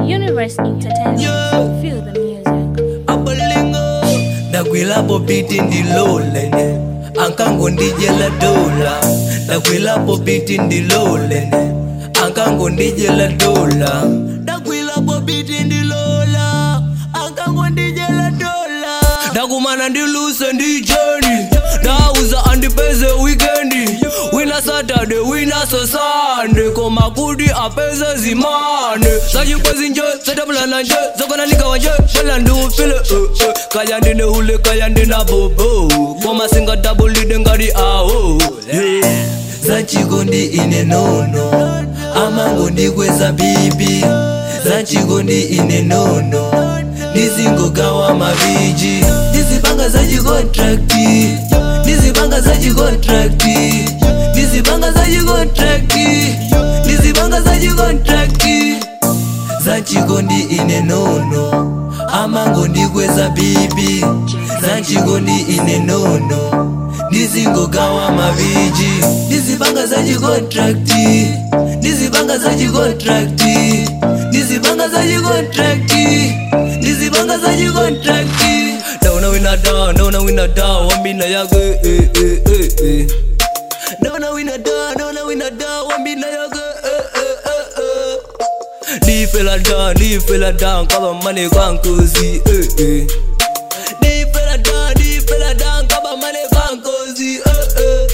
Universe Entertainment. Yeah. Feel the music. abalingo ndakwilapo piti ndilolene ankango ndijela dola ndakwilapo piti ndilolene ankango ndijela dola ndakwilapo piti ndilola ankango ndijela dola ndakumana ndiluse ndijeni ndauza andipeze wikendi wina saturday wina sosande koma kuti apeze zimane zachikwezi nje zatabulana nje zokanalikawa nje bwela ndiufile uh, uh. kaya ndine hule kaya ndina bobo koma singatabulide ngati awo yeah. zachikondi ine nono amango ndikweza bibi zachikondi ine nono ndizingogawa maviji ndizipanga zachikontrakti ndizipanga zachikontrakti ndizipanga zachikontrakti ndizipanga zachikontrakti zachikondi ine nono amango ndikweza bibi zachikondi ine nono ndizingogawa maviji ndizipanga zachikontrakti ndizipanga zachikontrakti ndizipanga zachikontrakti ndizipanga zachikontrakti ndaona winada ndaona winada wambina yake eh, eh, eh, eh. ndaona winada ndaona winada wambina yake eh, eh, eh, eh. ndifela da ndifela da nkaba mane kwankozi eh, eh. ndifela da ndifela da nkaba mane kwankozi eh, eh.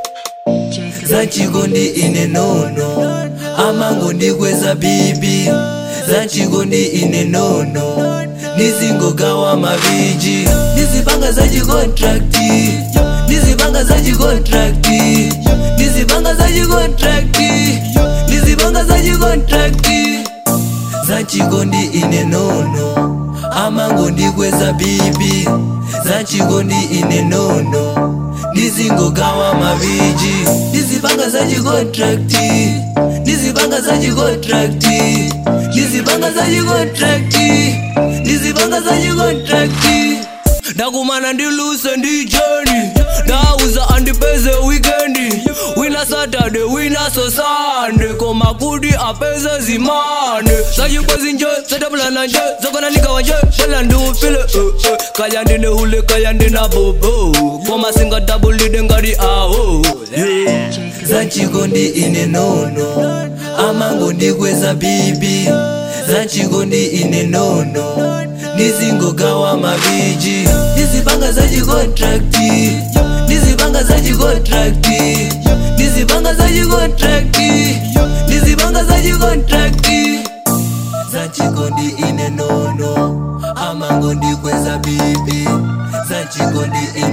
zachikondi ine nono amango ndikweza bibi zachikondi ine nono ndizingogawa maviji ndizipanga zachikontrakti ndizipanga zachikontrakti ndizipanga zachikontrakti ndizipanga zachikontrakti zachikondi ine nono amango ndikweza bibi zachikondi ine nono ndizingogawa maviji ndizipanga zachikontrakti ndizipanga zachikontrakti ndizipanga zachikontrakti ndizipanga zachikontrakti ndakumana ndiluse ndijeni ndauza andipeze wikendi wina saturday wina sosande koma kuti apeze zimane zachikwezi nje zatabulana nje zokanalikawa nje bwela ndiufile uh, uh. kaya ndine hule kaya ndina bobo koma singatabulide ngati awo yeah. zachikondi ine nono amango ndikweza bibi zachikondi ine nono ndizingogawa maviji ndizipanga zachikontrakti ndizipanga zachikontrakti ndizipanga zachikontrakti ndizipanga zachikontrakti zachikondi ine nono amango ndikweza bibi zachikondi ine